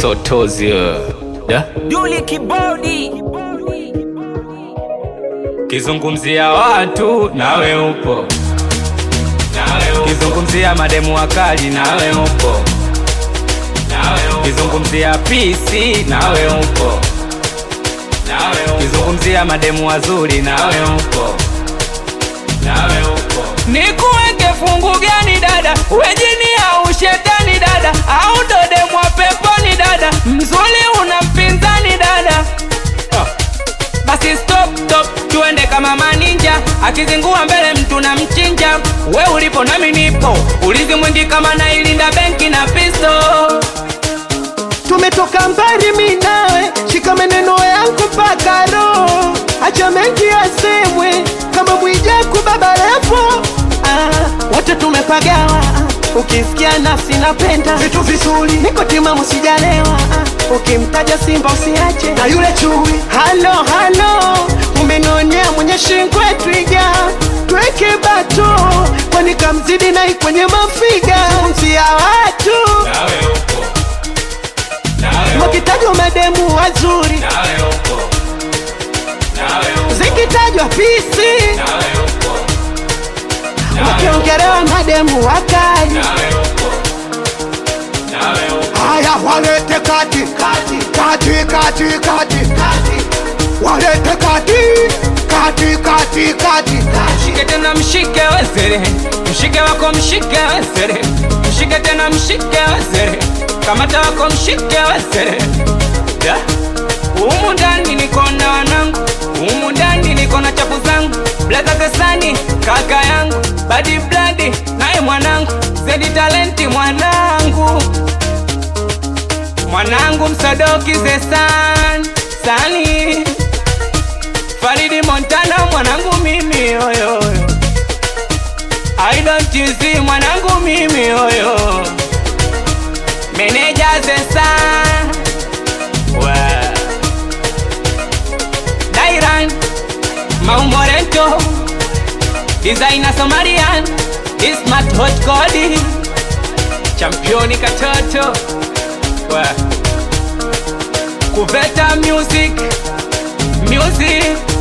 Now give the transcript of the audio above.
Sotozi da Duli Kibodi kizungumzia watu nawe upo, kizungumzia mademu wakali nawe upo, kizungumzia pisi nawe upo, kizungumzia mademu wazuri nawe upo, nikuweke fungu gani dada, wejini au shetani dada, au dodemwa peponi dada, mzuri una mpinzani dada basi stop stop, tuende kama maninja, akizingua mbele mtu na mchinja. We ulipo nami nipo, ulizi mwingi kama nailinda benki na pisto. Tumetoka mbali mi nawe, shika maneno yangu mpaka roho, acha mengi yasemwe kama Mwijaku baba levo. Ah, wote tumepagawa, ukisikia nafsi napenda vitu vizuri, niko timamu sijalewa. Ah, ukimtaja Simba usiache na yule chui. Halo halo, umenionea mwenye shingwe twiga, tweke bato kwani kamzidi nai kwenye mafiga, msia watu wakitajwa mademu wazuri, zikitajwa pisi, wakiongelewa mademu wakali. Haya, walete kati kati kati kati kati walete kati kati kati kati Mshike tena mshike wezere, mshike wako mshike wezere, mshike tena mshike wezere, kamata wako mshike wezere. Da. Humu ndani niko na wanangu, humu ndani niko na chapu zangu, blaza Kasani kaka yangu, badi bladi naye mwanangu, zedi talenti mwanangu, mwanangu msadoki zesan sani Faridi Montana mwanangu mimi oyo I don't you see mwanangu mimi oyo Meneja Zesa Wa Dairan Maumorento Designer Somalian Ismat Hot Cody Championi katoto Wa Kuveta Music Music